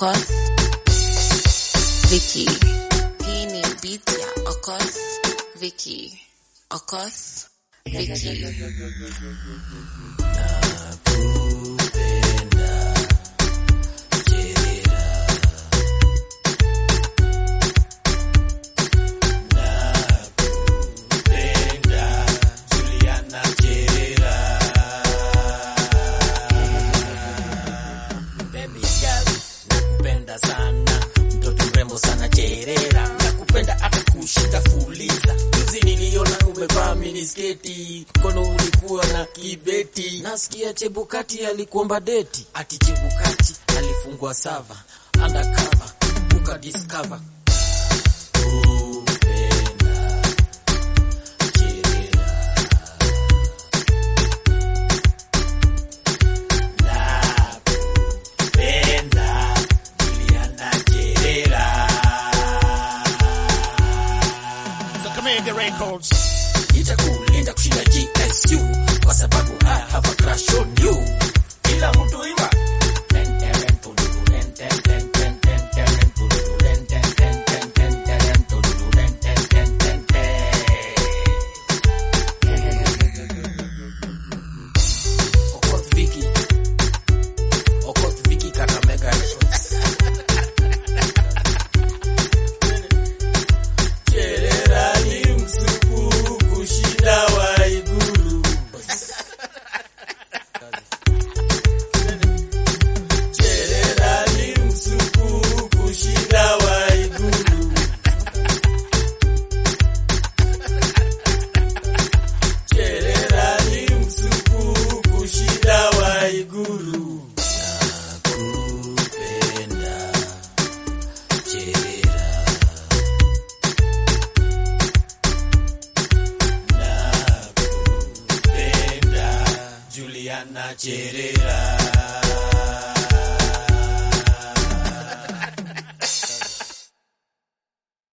Okoth, Vicky. Hii ni beat ya Okoth, Vicky. Okoth, Vicky. Baby girl, nakupenda sana, mtoto mrembo sana cherera, nakupenda hata kushinda fuliza. Juzi niliona umevaa minisketi, mkono ulikuwa na kibeti, nasikia Chebukati alikuomba deti, ati Chebukati alifungwa sava undercover, ukadiscover kupenda cherera Penda Juliana Cherera. Kakamega Records. Itakulinda kushinda GSU kwa sababu I have a crush on you. Kila mtu imba. Ten, ten, ten, tuduru, ten, ten, ten, ten, ten, ten, tuduru, ten, ten, ten, ten, ten, ten, tuduru, ten, ten, ten, ten, ten. Okoth Vicky. Okoth Vicky Kakamega Records. Cherera ni msuku kushinda Waiguru. Cherera ni msuku kushinda Waiguru. Cherera ni msuku kushinda Waiguru. Nakupenda Cherera. Nakupenda Juliana Cherera.